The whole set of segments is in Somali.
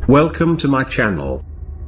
Welcome to my channel.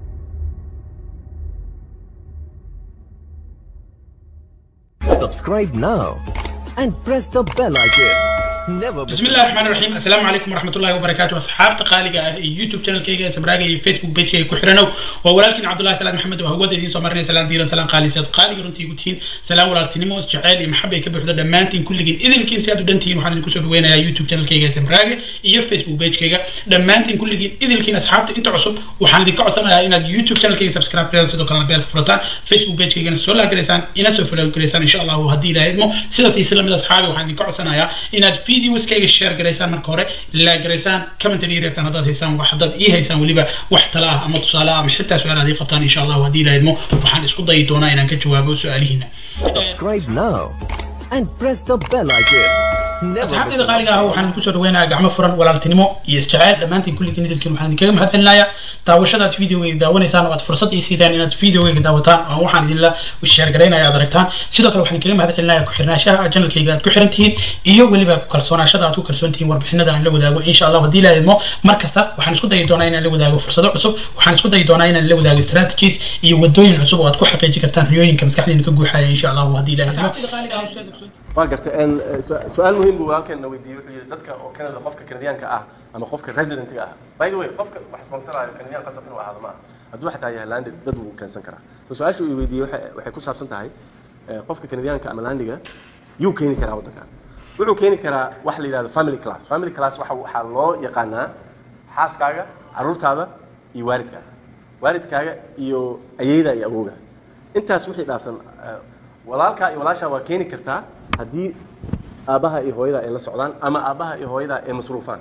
Subscribe now and press the bell icon. Never miss بسم الله الرحمن الرحيم السلام عليكم ورحمة الله وبركاته أصحابتا قالقة آه يوتيوب channel كيغا سبراغا iyo Facebook page كيغا كحرنو وولالكين عبد الله سلام محمد وهو دين سو مرني سلام ديران سلام قالي سيد قالي runtii gutiin سلام walaaltinimo jacayl iyo maxab ay ka buuxdo dhammaantiin kulligiin idinkiin si aad u dhantihiin waxaan idinku soo dhaweynayaa youtube channel kayga sabraaga iyo facebook page kayga dhammaantiin kulligiin idilkiin asxaabta inta cusub waxaan idinka codsanayaa inaad youtube channel kayga subscribe gareysaan sidoo kalena beelka furataan facebook page kaygana soo laagaraysaan ina soo follow gareysaan insha allahu haddii ilaahay idmo sidaas iyo sila mid asxaabi waxaan idinka codsanayaa inaad videos kayga share gareysaan marka hore laagaraysaan commentary reebtaan haddaad haysaan wax haddaad ii haysaan weliba wax tala ah ama tusaale ah ama xitaa su-aal aad ii qabtaan insha allahu haddii ilaahay idmo waxaan isku dayi doonaa inaan ka jawaabo su-aalihiina subscribe now and press the bell icon. Never miss asxaabtayda qaaliga ah waxaan idinku soo dhaweynayaa gacmo furan walaaltinimo iyo isjeceyl dhammaantiin kulligiin idilkiin waxaan idinkaga mahad celinayaa daawashadaad videogeyga daawanaysaan oo aad fursad ii siidaan inaad videogeyga daawataan oo waxaan idinla sheergaraynaya aad aragtaan sidoo kale waxaan idinkaga mahad celinayaa ku xirnaanshaha channelkayga aad ku xiran tihiin iyo weliba ku kalsoonaashada aad ku kalsoon tihiin warbixinada aan la wadaago insha allah haddii la idmo mar kasta waxaan isku dayi doonaa inaan la wadaago fursado cusub waxaan isku dayi doonaa inaan la wadaago strategies iyo wadooyin cusub oo aad ku xaqiijin kartaan riyooyinka maskaxdiina ka guuxaya insha allah haddii la idmo waa gartay een, su- su-aal muhiim buu halkan na weydiiyey wuxuu yidhi dadka oo kanada qofka kanadiyaanka ah ama qofka residentga ah by the way qofka wax sponsoraayo kanadiyaan qasab inuu ahaado maaha hadduu xataa yahay landed dad wuu keensan karaa so su-aasha uu weydiiyey waxay waxay ku saabsan tahay eh, qofka kanadiyaanka ama landiga yuu keeni karaa waddankan wuxuu keeni karaa wax la yidhahdo family class family class waxa waxaa loo yaqaanaa xaaskaaga carruurtaada iyo waalidkaaga waalidkaaga iyo ayeyda iyo awowga intaas wixii dhaafsan eh, walaalkaa iyo walaashaa waa keeni kartaa haddii aabbaha iyo hooyada ay la socdaan ama aabbaha iyo hooyada ay masruufaan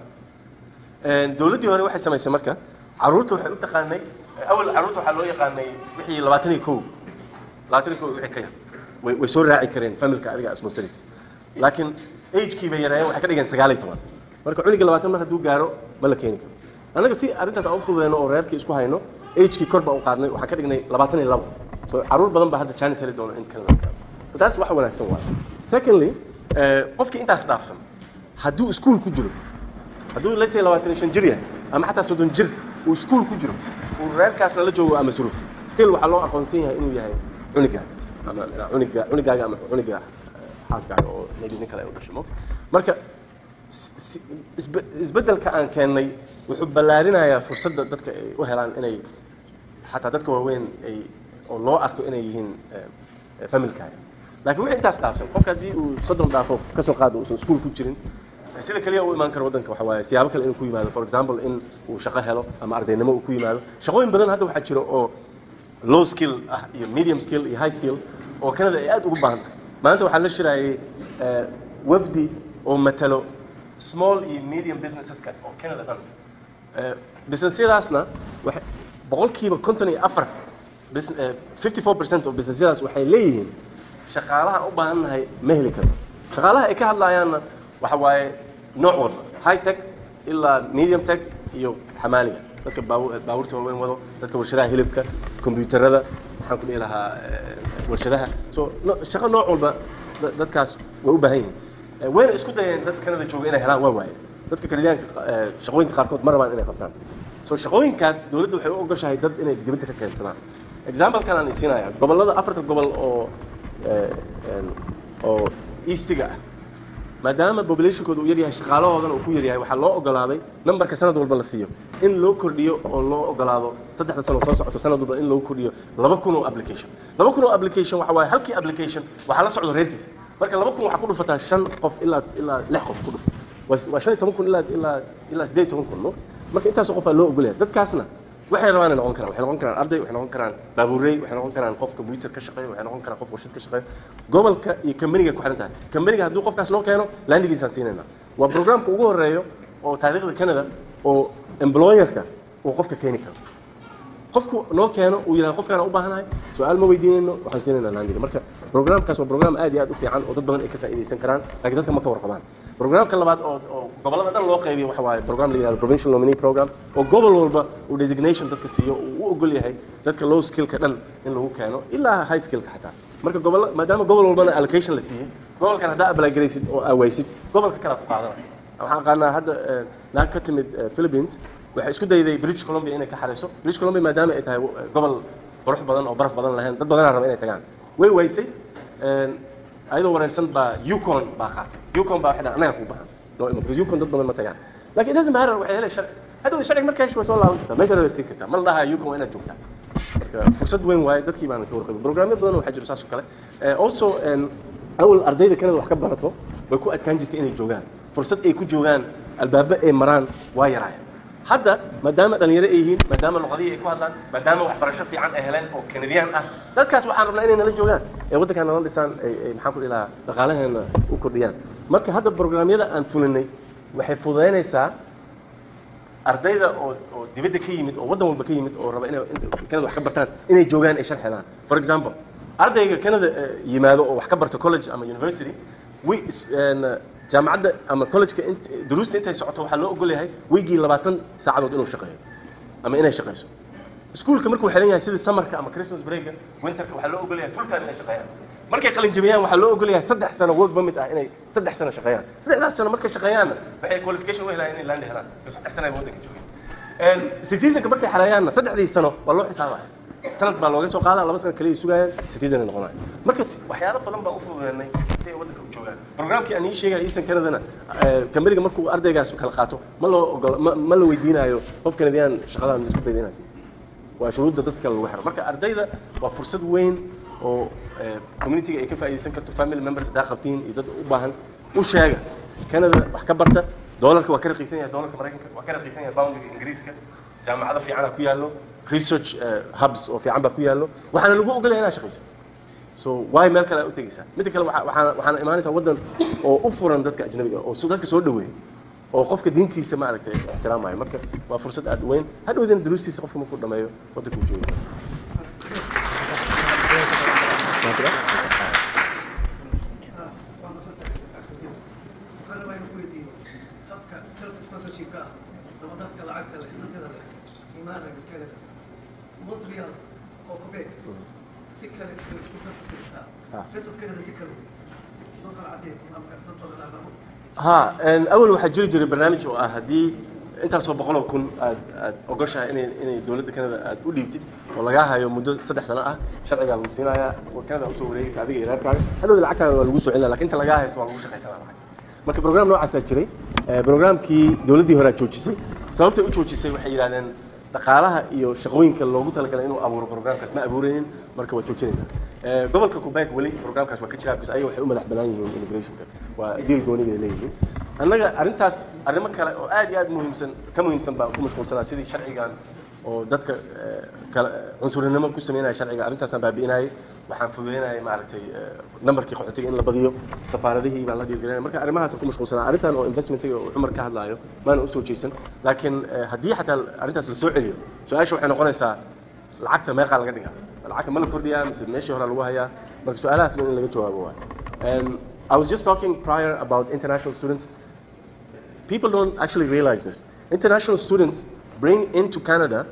Een, dowladdii hore waxay samaysay marka carruurta waxay u taqaanay awal carruurta waxaa loo yaqaanay wixii labaatan iyo kow labaatan iyo kow wixii ka yar way way soo raaci kareen familka adiga asmonsaris laakiin agekii bay yareeyeen waxay ka dhigeen sagaal iyo toban marka cuniga labaatan mar hadduu gaaro ma la keeni karo annaga si arrintaas aan u fududeyno oo reerkii isku hayno agekii kor baan u qaadnay waxaan ka dhignay labaatan iyo labo so carruur badan baa hadda chance heli doona in kanada gaaro so taas wax wanaagsan waay secondly eh, qofkii intaas dhaafsan hadduu iskuul ku jiro hadduu let's say labaatan iyo shan jir yahay ama xataa soddon jir uu iskuul ku jiro uu reerkaasna la joogo ama suruftay still waxaa loo aqoonsan yahay inuu yahay cunigaaga ama cuniga cunigaaga ama cuniga eh, xaaskaaga oo maybe nin kale ay u dhashay moogta marka s- si- isbe- isbeddelka aan keennay wuxuu ballaarinayaa fursadda dadka ay u helaan inay xataa dadka waaweyn ay oo loo arko inay yihiin eh, eh, familkaaga laakiin wixii intaas dhaafsan qofka haddii uu soddon dhaafo ka soo qaado uusan iskuul ku jirin sida kaliya uu imaan karo waddanka waxa waaye siyaabo kale inuu ku yimaado for example in uu shaqo helo ama ardaynimo uu ku yimaado shaqooyin badan hadda waxaa jira oo low skill ah iyo medium skill iyo high skill oo kanada ay aad ugu baahan tahay maanta waxaa la shiraayay eh, wafdi oo matalo small iyo medium businesseska oo kanada dhan Eh, businessyadaasna waxay boqolkiiba konton iyo afar bus- eh, 54 percent of businessyadaas waxay leeyihiin shaqaalaha u baahannahay ma heli karno shaqaalaha ay ka hadlayaanna waxa waaye nooc walba high tech ilaa medium tech iyo xamaaliga dadka baabu- baabuurta waaweyn wado dadka warshadaha hilibka kombiyuutarada maxaan ku dhihi lahaa eh, warshadaha so no- shaqo nooc walba da- dadkaas way u baahan yihiin Eh, wayna isku dayeen dad kanada jooga inay helaan waa waaye dadka kanadiyaanka eh, shaqooyinka qaarkood ma rabaan inay qabtaan so shaqooyinkaas dowladdu waxay u ogoshahay dad inay dibadda ka keensadaan example-kan aan isiinaya gobollada afarta gobol oo eh, een, oo eastiga ah maadaama populationkooda uu yaryahay shaqaalahoodana uu ku yaryahay waxaa loo ogolaaday numberka sanad walba la siiyo in loo kordhiyo oo loo ogolaado saddexda sano soo socoto sanad walba in loo kordhiyo laba kun oo application laba kun oo application waxa waaye halkii application waxaa la socdo reerkiisa marka laba kun waxaa ku dhufataa shan qof ilaa ilaa lix qof ku dhuf waa waa shan iyo toban kun ilaa ilaa ilaa siddeed iyo toban kun no marka intaasoo qofaa loo ogolyahay dadkaasna waxay rabaan ay noqon karaan waxay noqon karaan arday waxay noqon karaan baabuurey waxay noqon karaan qof computer ka shaqeeya waxay noqon karaan qof warshad ka shaqeeya gobolka iyo kambaniga ku xiran tahay kambaniga hadduu qofkaas noo keeno landigiisaan siinayna waa programka ugu horeeyo oo taariikhda canada oo employerka uu qofka keeni karo qofku noo keeno uu yidhahdo qofkaan u baahanahay su-aal ma weydiinayno waxaan siinaynaa landiga marka programkaas waa program aad iyo aad u fiican oo dad badan ay ka faa'iidaysan karaan laakiin dadka ma ka warqabaan programka labaad oo oo gobollada dhan loo qaybiyo waxa waaye program la yidhahdo provincial nominee program oo gobol walba uu designation dadka siiyo uu u ogol yahay dadka low skillka dhan in lagu keeno ilaa high skillka xataa marka gobol maadaama gobol walbana allocation la siiyey gobolkan haddaa apply garaysid oo aawaysid gobolka kale ku qaadanaya waxaan aqaanaa hadda eh, naag ka timid eh, philippines waxay isku dayday british columbia inay ka xarayso british columbia maadaama ay tahay eh, gobol qurux badan oo baraf badan lahayn dad badanaa raba inay tagaan way waysay een, ayadoo wareersan baa yukon baa qaatay yukon baa waxay dhahan anaga kuu bahan noo imo because yukon dad badan ma tagaan laakiin it doesn't matter waxay helay sharci hadhow sharciga markaa hesho way soo laaban kartaa meesha rabay tegi kartaa ma la dhahaa yukon waa inaad joogtaa marka fursad weyn waaye dadkii baana ka warqabay programyo badan waxaa jiro saas oo kale Eh, also een, awal ardayda kanada wax ka barato way ku adkaan jirtay inay joogaan fursad ay ku joogaan albaabo ay maraan waa yaraayeen hadda maadaama dhalinyaro ay yihiin maadaama luqadihii ay ku hadlaan maadaama waxbarasho fiican ay heleen oo kanadiyaan ah dadkaas waxaan rabnaa inay nala joogaan ee waddankaan nala dhisaan ay ay maxaan ku dhihi lahaa dhaqaalaheena u kordhiyaan marka hadda programyada aan fulinay waxay fududaynaysaa ardayda oo oo dibadda ka yimid oo waddan walba ka yimid oo raba inay in- kanada wax ka bartaan inay joogaan ay sharxi helaan for example ardayga kanada eh, yimaado oo wax ka barta college ama university wi is- een, eh, jaamacadda ama collegeka int- duruusta intay socoto waxaa loo ogol yahay weygii labaatan saacadood inuu shaqeeyo ama inay shaqeyso iskuulka markuu xiran yahay sidii samarka ama christmas breaka winterka waxaa loo ogol yahay full time inay shaqeeyaan markay qalin jabiyaan waxaa loo ogol yahay saddex sano work permit ah inay saddex sano shaqeeyaan saddexdaas sano markay shaqeeyaanna waxay qualification u helayaan inay land helaan bas saddex sano ay waddanka joogeen citizenka markay xareeyaanna saddexdii sano waa loo xisaabaya sanad baa looga soo qaadaa laba sano kaliya sugayaan citizen ay noqonaya marka si- waxyaalo badan baa u fududeynay si ay waddanka u joogaan programkii aan ii sheegaya eastern canadana kambaniga markuu ardaygaas kala qaato ma loo ogola ma ma la weydiinayo qof kanadiyaan shaqadan isku dayda inaa siiso waa shuruudda dadka lagu xiro marka ardayda waa fursad weyn oo eh, community-ga ay ka faa'iidaysan karto family members haddaa qabtiin iyo dad u baahan u sheega canada wax ka barta doolarka waa ka raqiisan yahay doolarka maraykanka waa ka raqiisan yahay boundiga ingiriiska jaamacado fiicanaa ku yaallo research eh, hubs oo fiican baa ku yaallo waxaana lagu ogolaya inaad shaqaysa so waay meel kale aad u tegeysaa midda kale waxaa- waxaana waxaana imaanaysaa waddan oo u furan dadka ajnabiga ah, oo so- dadka soo dhaweeya oo qofka diintiisa maaragtay ixtiraamayo marka waa fursad aad u weyn hadhowdana duruustiisa qofka markuu dhameeyo waddanka uu jooga waxaan rabaa inaan ku weydiiyo habka self sponsorship-ka ah ama dadka lacagta leh hantida leh imaanaya Canada Montreal oo Quebec si kale isku fasirtaa Ah. rest of Canada si kale si loo kala cadeeyo habka dad badan aan rabo ها ان اول waxaa jiri jiray barnaamij oo ah haddii intaasoo boqoloo kun aad aad ogoshahay inay inay dowladda kanada aad u dhiibtid oo lagaa hayo muddo saddex sano ah sharcigaa lagu siinayaa oo kanada usoo wareegaysa adiga iyo reerkaaga hadhowda lacagtaada waa lagu soo celinaya lakin inta lagaa haysto waa lagu shaqaysanaa lacag marka program noocaasaa jiray Eh, programkii dowladdii hore aad joojisay sababtay u joojisay waxay yidhahdeen dhaqaalaha iyo shaqooyinka loogu talagalay inuu abuuro programkaas ma abuuraynin marka waa joojinayna Eh, gobolka quebec weli programkaas waa ka jiraa because ayaga waxay u madax banaan yihiin immigrationka waa deal gooniga ay leeyihiin annaga arrintaas arrimo kale oo aad iyo aad muhiimsan ka muhiimsan baa ku mashquulsanaa sidii sharcigan oo dadka eh, kala cunsurinimo ku sameynaya sharciga arrintaasaan baabi'inayay waxaan fududeynayay maaragtay eh, nambarkii qaxootiga in la badiyo safaaradihii baan la dhiirgelinaya marka arrimahaas ku mashquulsanaa arrintan oo investmentiga oo cumar ka hadlaayo maana usoo jeesan laakiin eh, haddii xataa arrintaas la soo celiyo su-aasha waxay noqonaysaa lacagta meeqaa laga dhigaa lacagta ma la kordhiyaa mise meeshii hore lagu hayaa marka su-aalahaas in laga jawaabo waay Um, I was just talking prior about international students people don't actually realize this. International students bring into Canada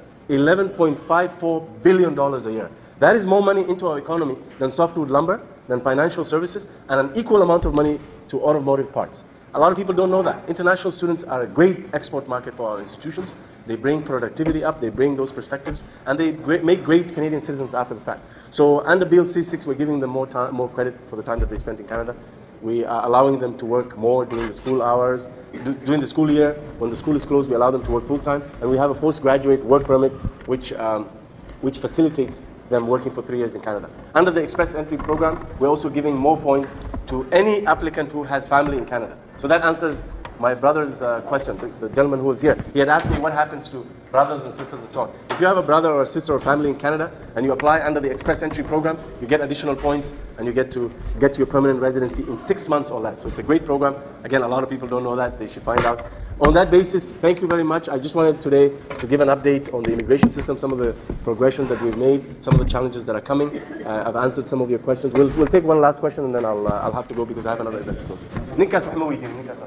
$11.54 billion a year. That is more money into our economy than softwood lumber, than financial services, and an equal amount of money to automotive parts. A lot of people don't know that. International students are a great export market for our institutions. They bring productivity up, they bring those perspectives, and they great, make great Canadian citizens after the fact. So under Bill C6, we're giving them more, time, more credit for the time that they spent in Canada. We are allowing them to work more during the school hours, du- during the school year. When the school is closed, we allow them to work full time, and we have a postgraduate work permit, which um, which facilitates them working for three years in Canada. Under the Express Entry program, we're also giving more points to any applicant who has family in Canada. So that answers my brother's uh, question, the, the gentleman who was here. He had asked me what happens to brothers and sisters and so on. If you have a brother or a sister or family in Canada and you apply under the Express Entry program, you get additional points and you get to get to your permanent residency in six months or less. So it's a great program. Again, a lot of people don't know that. They should find out. On that basis, thank you very much. I just wanted today to give an update on the immigration system, some of the progression that we've made, some of the challenges that are coming. Uh, I've answered some of your questions. We'll, we'll take one last question and then I'll, uh, I'll have to go because I have another event to go to. Ninkaas wax ma weydiin, ninkaas.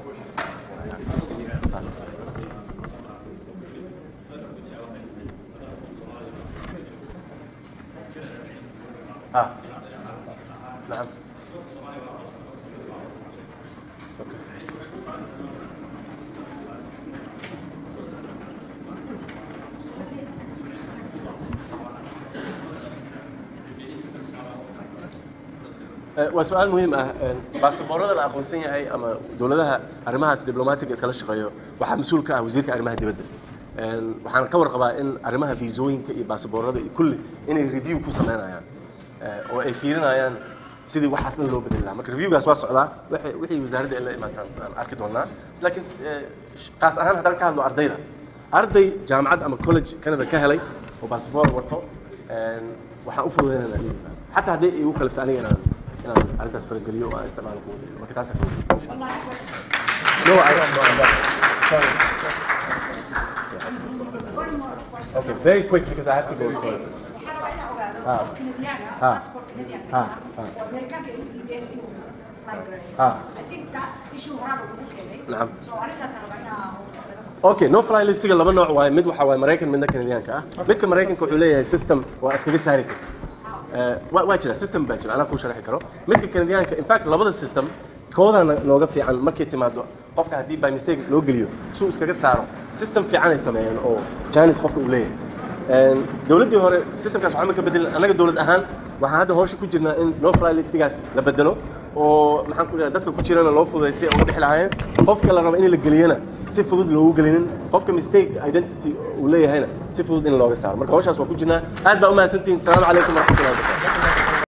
Ah. نعم. Eh, waa su-aal muhiim ah Eh, baasaboorada la aqoonsan yahay ama dowladaha arrimahaas diblomaatiga iskala shaqeeyo waxaa mas-uul ka ah wasiirka arrimaha dibadda Eh, waxaan ka warqabaa in arrimaha viisooyinka iyo baasaboorada iyo kulli inay review ku sameynayaan Eh, oo ay fiirinayaan sidii waxaas dhan loo bedeli lahaa marka reviewgaas waa socdaa wixii wixii wasaaradda ay la imaataan aan arki doonaa laakiin eh, qaas ahaan haddaan ka hadlo ardayda arday jaamacad ama college canada ka helay oo baasaboor wato een, waxaan u fududeynana inuu yimaado xataa haddii igu kalifto aniga inaan inaan arrintaas farageliyo oo aan isticmaalo kuwa marka taasa no, I don't know about Sorry. Okay, very quick because I have to go to waxaa rabaa inaan ogaado Ah. qof Canadian ah, Ah. passport Canadian Ah. haysta, oo Amerikaanka ay u dhiibeen inuu fly gareeyo. Ah. I think that issue horaaba lagu keenay. Nacam. So arrintaasaan rabaa inaan laga okay no fly listiga laba nooc waaye mid waxaa waaye maraykan midna kanadiyaanka ah midka maraykanka wuxuu leeyahay system waa iskaga saari karta Eh, waa waa jira system baa jira anaa kuu sharxi karo midka kanadiyaanka in fact labada system koodana nooga fiican markay timaado qofka haddii by mistake loo geliyo suu iskaga saaro system fiican ay sameeyeen oo janis qofka uu leeyahay Een, dowladdii hore systemkaas waxba ma ka bedelin annaga dowlad ahaan waxaan hadda hawsha ku jirnaa in no fly listigaas la bedelo oo maxaan ku dhaha dadka ku jirana loo fududay si ay uga bixi lahaayeen qofka la rabo in la geliyana si fudud loogu gelinin qofka mistake identity uu leeyahayna si fudud in looga saaro marka hawshaas waa ku jirnaa aad baa u mahadsantihiin asalaamu calaykum waraxmatullahi wabarakatu